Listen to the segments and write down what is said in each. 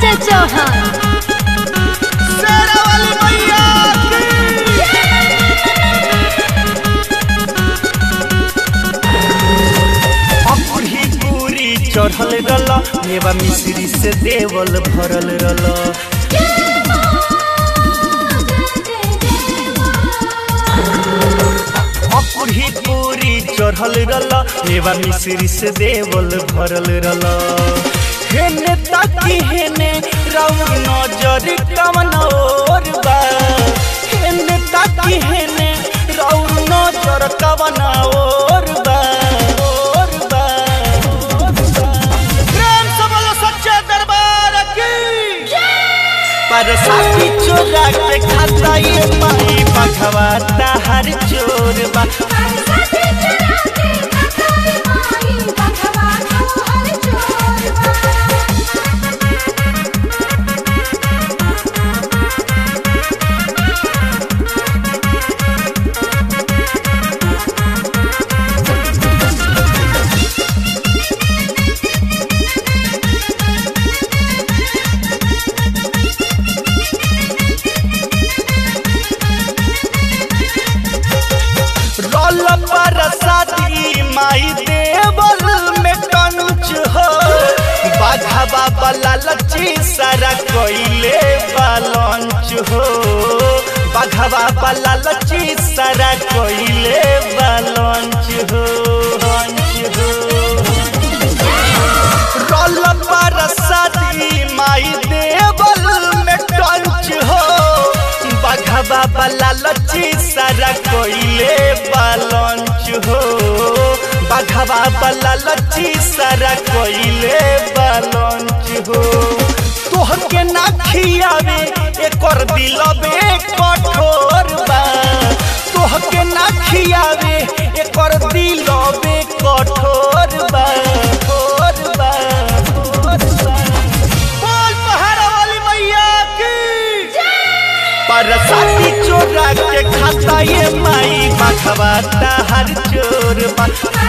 राजा चौहान शेरा वाली मैया अकुढ़ी पूरी चढ़ल रल मेवा मिश्री से देवल भरल रल अकुढ़ी पूरी चढ़ल रल मेवा मिश्री से देवल भरल रल हेने ताकी हेने राउर नजर कवन और बा हेने ताकी हेने राउर नजर कवन और बा और बा और बा प्रेम से बोलो सच्चे दरबार की पर साथी चोरा के खाता ये माई भगवाता हर चोर बा रोल पर साथी माई देवल में कंच हो बाघा बाला लची सारा कोइले बालंच हो बाघा बाला लची सारा कोइले बालंच हो लंच हो रोल पर साथी माई देवल में टंच हो बघवा वाला लची सारा कोइले बालंच हो बघवा वाला लची सारा कोइले बालंच हो तोहर के ना खियावे एकर दिलबे कठोर बा तोहर के ना खियावे एकर दिलबे कठोर बा कठोर बा कठोर बा बोल पहाड़ा वाली मैया की पर साथी चोरा के खाता ये माई बखवाता हर चोर बा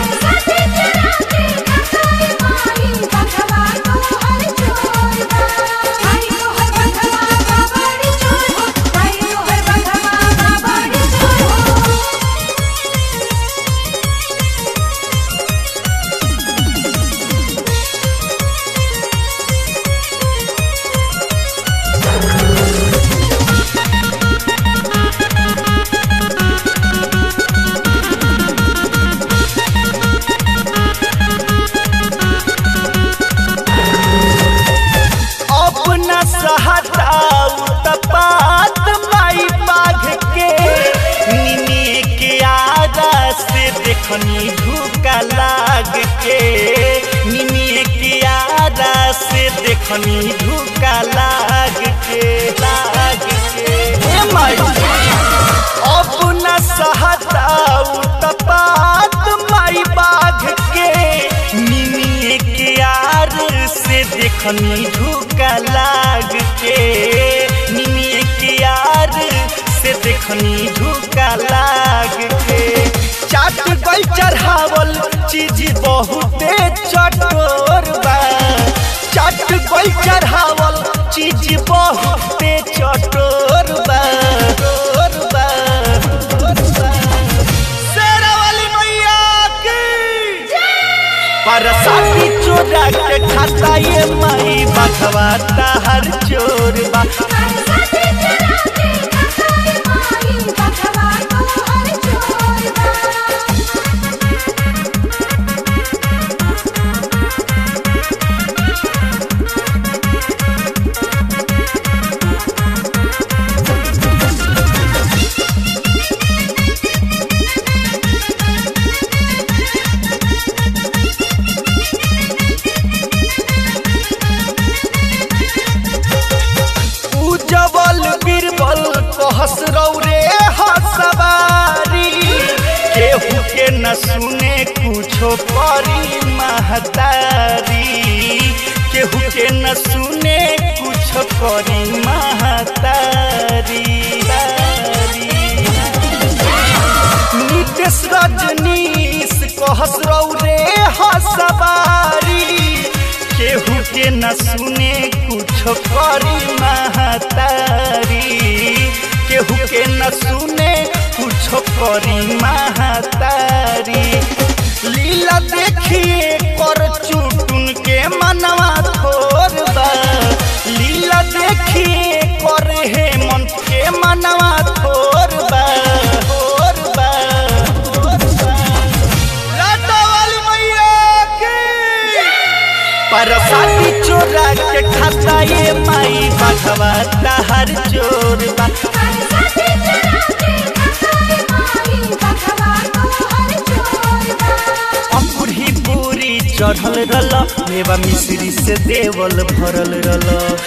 अपना सहताऊ तपात माई बाघ के निने के आगा से देखनी धूका लाग के निने के आगा से देखनी धूका लाग के लाग के ए माई अपना सहताऊ तपात माई बाघ के निने के आर से देखनी धूका लाग के निमिए के यार से देखनी धूका लाग के चाट गई चढ़ावल चीज बहुते चटोर बा चाट गई चढ़ावल चीज बहुते चटोर बा चटोर बा, चटोर बा। शेरा वाली मैया की पर साथी चोरा के खाता ये माई बखवाता हर चोर बा उजवल बीरबल कहस रौरे हसवारी केहू के न सुने कुछो करी महतारी केहू के न सुने कुछो करी महतारी नितेश रजनीश कहस रौरे हसवारी केहू के न सुने कुछ करी महतारी केहू के न सुने कुछ करी महतारी लीला देखिए कर चुटुन के मनवा थोर बा लीला देखिए कर हे मन के मनवा थोर बा थोर बा थोर बा लाटा वाली मैया की परसाती चोरा के खाता ये माई बघवा हर चोर बा बरसाती चुरा के खखाए माई बघवा तोहर चोरबा अकुरी पूरी चढ़ल रल मेवा मिश्री से देवल भरल रल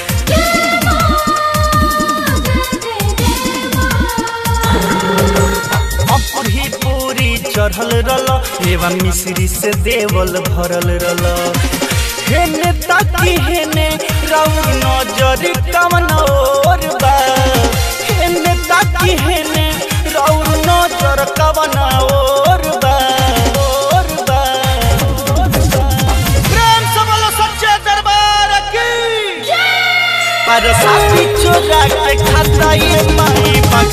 अकुरी पूरी चढ़ल रल मेवा मिश्री से देवल भरल रल हेने ताकी हेने राउर नजर कवन और बा हेने ताकी हेने राउर नजर कवन और बा और बा और बा प्रेम से बोलो सच्चे दरबार की पर साथी चोरा के खाता ये माई